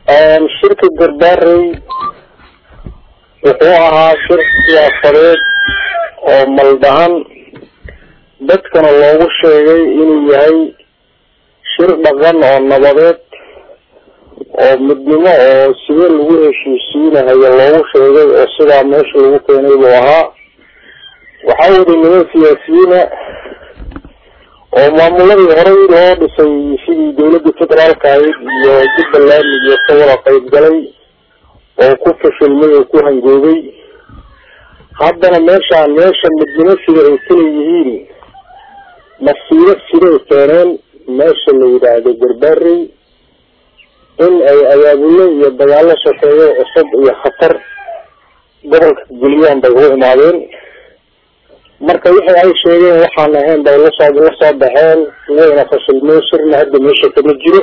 shirka garbaarey wuxuu ahaa shir siyaasadeed oo maldahan dadkana loogu sheegay inuu yahay shir dhaqan oo nabadeed oo midnimo oo sidee lagu heshiisiinahayo loogu sheegay oo sidaa meesha lagu keenay buu ahaa waxaa wada niman siyaasiyiina oo maamuladii horey loo dhisay sidii dawladda federaalka ahayd iyo jubbaland iyo ka wada qayb galay oo ku fashilmay oo ku hangoobay haddana meeshaan meesha midnimo sida ay kala yihiin masiiro siday keeneen meesha la yidhaahdo garbaarey in ay abaabulo iyo dagaalo sokeeyo cusub iyo khatar gobolka geliyaan bay u imaadeen marka wixii ay sheegeen waxaan ahayn bay lasoo la soo baxeen wayna fashilmeen shirna hadda meesha kama jiro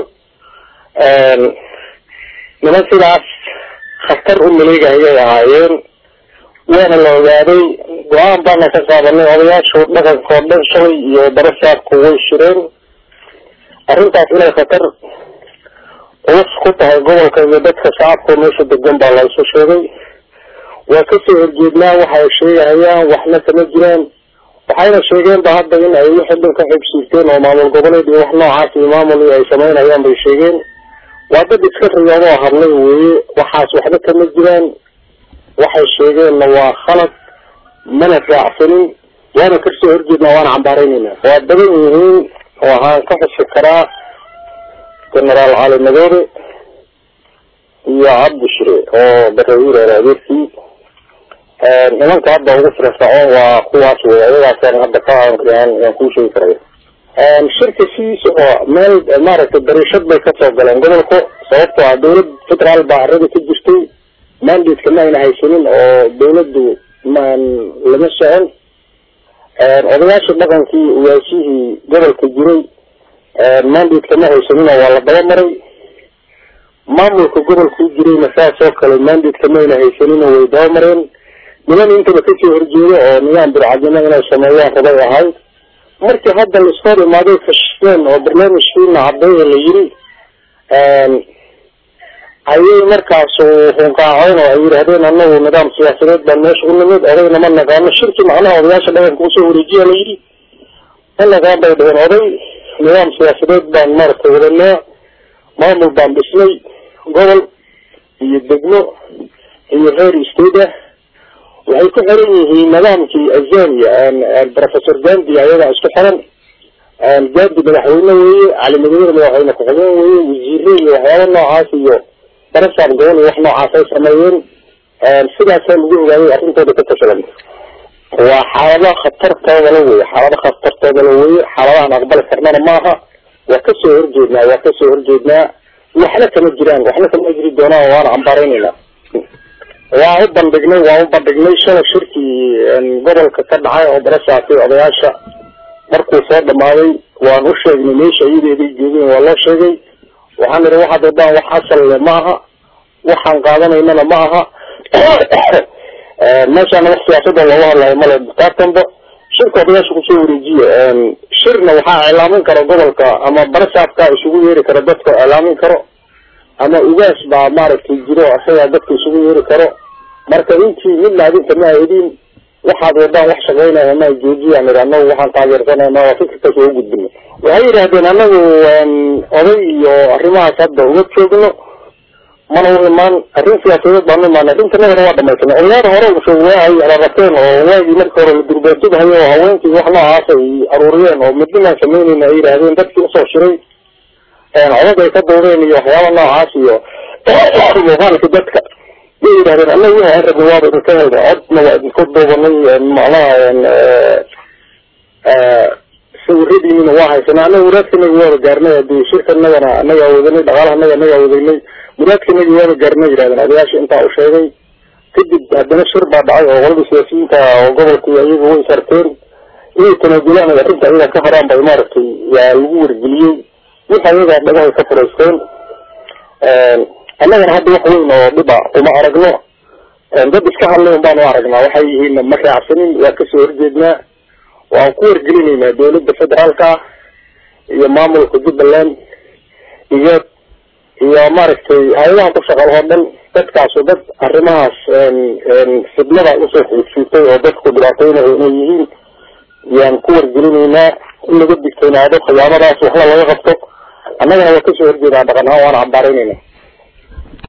niman sidaas khatar u maleegahayay ahaayeen waana la ogaaday go-aan baana ka qaadanay odayaashu dhaqanka oo dhan shalay iyo darasaabku way shireen arrintaas inay khatar culus ku tahay gobolka iyo dadka shacabka meesha degan baa la isu sheegay waa kasoo horjeednaa waxay sheegahayaan waxna kama jiraan waxayna sheegeen ba hadda in ay wixii dhan ka xibsiirteen oo maamul goboleed iyo wax noocaas iyo maamul ay samaynayaan bay sheegeen waa dad iska riyoodoo hadlay weeye waxaas waxba kama jiraan waxay sheegeenna waa khalad mana raacsanin waana kasoo horjeednaa waana cambaaraynayna waa badan yihiin waxaan ka xusi karaa genaraal cali madoore iyo cabdi shire oo barawiir eer adeerkii nimanka hadda ugu firfircoon waa kuwaas wey ayagaasaan hadda ka aan kuu sheegi karaya shirka sidiisa oo meel maaragtay dariishad bay kasoo galeen gobolka sababtoo ah dawlad federaal baa arada ka jirtay mandate ma ayna haysanin oo dawladdu maan lama socon odayaasha dhaqankii ugaashihii gobolka jiray mandate ma haysanin oo waa la daba maray maamulka gobolkuu jirayna saas oo kale mandate ma ayna haysanin oo way daba mareen niman intaba kasoo horjeedo oo nidaam bircadnimo inay sameeyaan rabay ahayd markii hadda laisku hor imaaday fasheen oo barnaamijkiina cadeeya la yiri ayay markaasu hunqaacoyn oo ay yidhahdeen anagu nidaam siyaasadeed baan meesha u nimid odayna ma naqaano shirki macnaha odayaasha dhaqanka usoo wareejiya la yidhi ma naqaan bay dhaheen oday nidaam siyaasadeed baan maaragtay wadanaa maamul baan dhisnay gobol iyo degmo iyo reer state ah waxay ku xiran yihiin nidaamkii azania professor gandi ayagaa isku xiran gandi madaxweyne weeye cali madawer madaxweyne ku-xigeen weeye wasiire iyo waxyaaba noocaas iyo darasaab gobol iyo wax noocaas ay sameeyeen sidaasaa lagu ogaaday arrintooda ka tashadan waa xaalado khatartoodala weye xaalado khatartoodala weye xaaladahan aqbali karnana maaha waa kasoo horjeednaa waa kasoo horjeednaa waxna kama jiraan waxna kama jiri doonaan waana cambaaraynayna waa u bandhignay waa u bandhignay shalay shirkii gobolka ka dhacay oo darasaatay odayaasha markuu soo dhamaaday waan u sheegnay meesha iyadeeday joogeen waa loo sheegay waxaan idhi waxaad wadaan wax asal le ma aha waxaan qaadanaynana ma aha meeshaana wax siyaasada looga hadlayo male kaatanba shirka odayaasha kusoo wareejiya shirna waxaa iclaamin kara gobolka ama barasaabka isugu yeeri kara dadka iclaamin karo ama ugaas baa maaragtay jiro isagaa dadka isugu yeeri karo marka intii midna adinka ma aydin waxaad wadaan wax shaqeynaya ma joojiyaan idhi anagu waxaan taageersanayna waa fikirkaas oo ugudbina waxay yidhahdeen anagu oday iyo arrimahaas hadda uga joogno mana u imaan arrin siyaasadeed baan u imaan arrintanadana waa dhamaysanay odayaada hore usoo waahay rarateen oo waagii markii hore la durbaatubhayo oo haweenkii wax noocaas ay aruuriyeen oo midnimaan samaynayna ay yidhaahdeen dadkii usoo shiray codad ay ka duubeen iyo waxyaaba noocaas iyo muuqaalka dadka way yidhahdeen anaga wixii aan rabnay waaba idinka helnay codna waa idinku duubanay macnaha sawiradiinina waa haysanay anaga muraadkanaga waaba gaarnay hadii shirkanagana anagaa wadanay dhaqaalahanaga anagaa wadaynay muraadkanagi waaba gaarnay yidhahdeen odayaasha intaa u sheegay kadib haddana shir baa dhacay oo qolada siyaasiyiinta oo gobolka iyagu way sarteen inay tanaajulaan ay arrinta ayaga ka haraan bay maaragtay yaa lagu wargeliyey wix ayagaa dhagahay ka furaysteen annagana hadda wax weyn oo dhiba uma aragno dad iska hadlay un baan u aragnaa waxay yihiin ma raacsanin waa kasoo horjeednaa waan ku wargelinaynaa dawladda federaalka iyo maamulka jubbaland iyo iyo maaragtay hay-adaha ku shaqal oo dhan dadkaasu dad arrimahaas fidnada usoo xiigsiitay oo dadku dhibaateynayo inay yihiin yaan ku wargelinaynaa in laga digtoonaado khiyaamadaas waxna laga qabto annagana waa kasoo horjeedaa dhaqan ahaan waana cambaaraynayna